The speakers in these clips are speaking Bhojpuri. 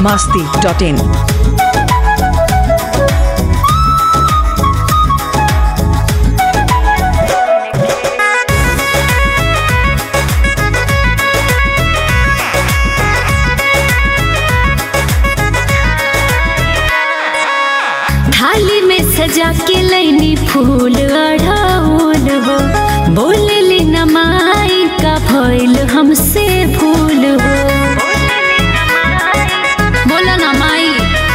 masti.in. थाली में सजा के लैनी फूल अढ़ाउल हो बोलली नमाई का भइल हमसे भूल हो बोला ना माई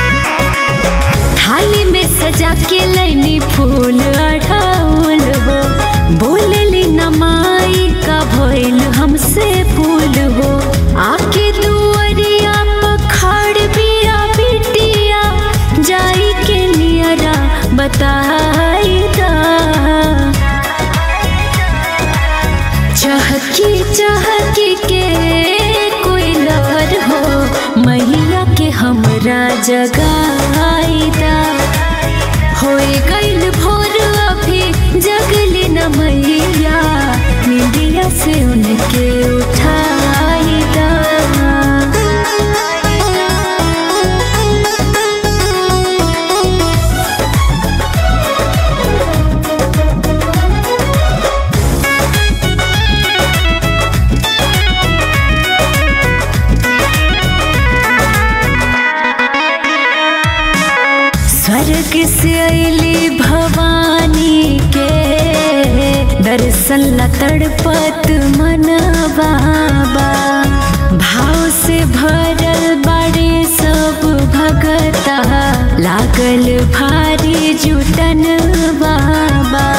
थाली में सजा के लैनी फूल अढ़ाउल हो बोलली नमाई का भइल हमसे भूल हो आके दुअरिया पखाड़ बिया बिटिया जाई के नियरा बताई दा चहकी चहकी के कोई लवर हो मैया के हमरा जगाईदा होए गईल भोर अभी जगली न मैया निंदिया से उनके उठाईदा स्वर्ग से अली भवानी के दर्शन ला तड़पत मन बाबा भाव से भरल बड़े सब भगता लागल भारी जुटन बाबा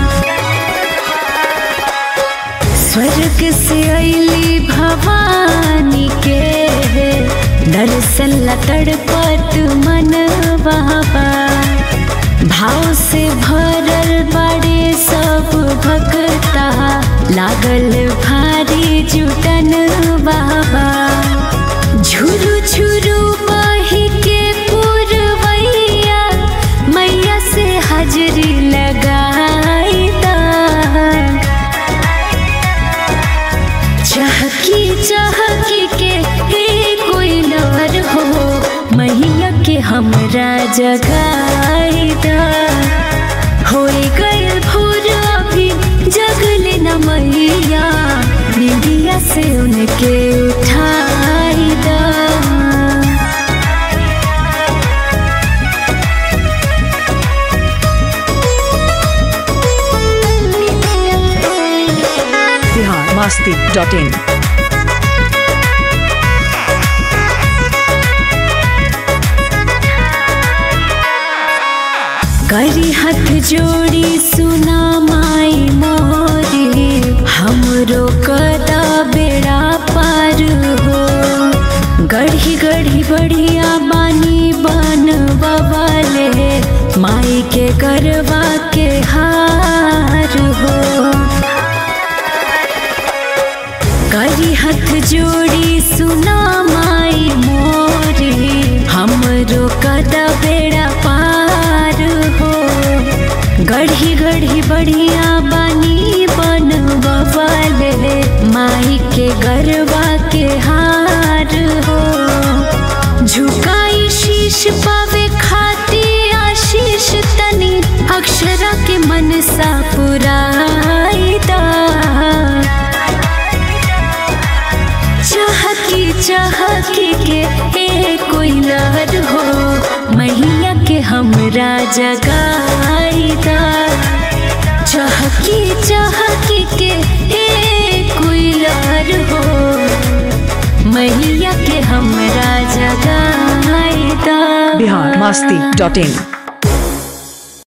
स्वर्ग से अली भवानी के दर्शन ला तड़पत मन बाबा भाव से भरल बड़े सब भक्ता लागल भारी जुटन बाबा झुरु झुरु बही के पुरवैया मैया से हाजरी लगाई दा चहकी चहकी के हे कोई नर हो मैया के हमरा जगाईदा होए गए भोर अभी जगले न मैया निंदिया से उनके उठाईदा Bihar masti.in. करी हाथ जोड़ी सुना माई मोरी हमरो कदा बेड़ा पार हो गढ़ी गढ़ी बढ़िया बानी बन बबले माई के करवा के हार हो करी हाथ जोड़ी सुना माई मोरी हमरो कदा बेड़ा पार हो गढ़ी गढ़ी बढ़िया बानी बन बबले माई के गरबा के हार हो झुकाई शीश पावे खाती आशीष तनी अक्षरा के मन सा पुराईदा चहकी चहकी के ए कोई लहर हो मैया के हमरा जगाईदा चहकी चहकी के ए कोई लहर हो मैया के हमरा जगाईदा Bihar masti.in.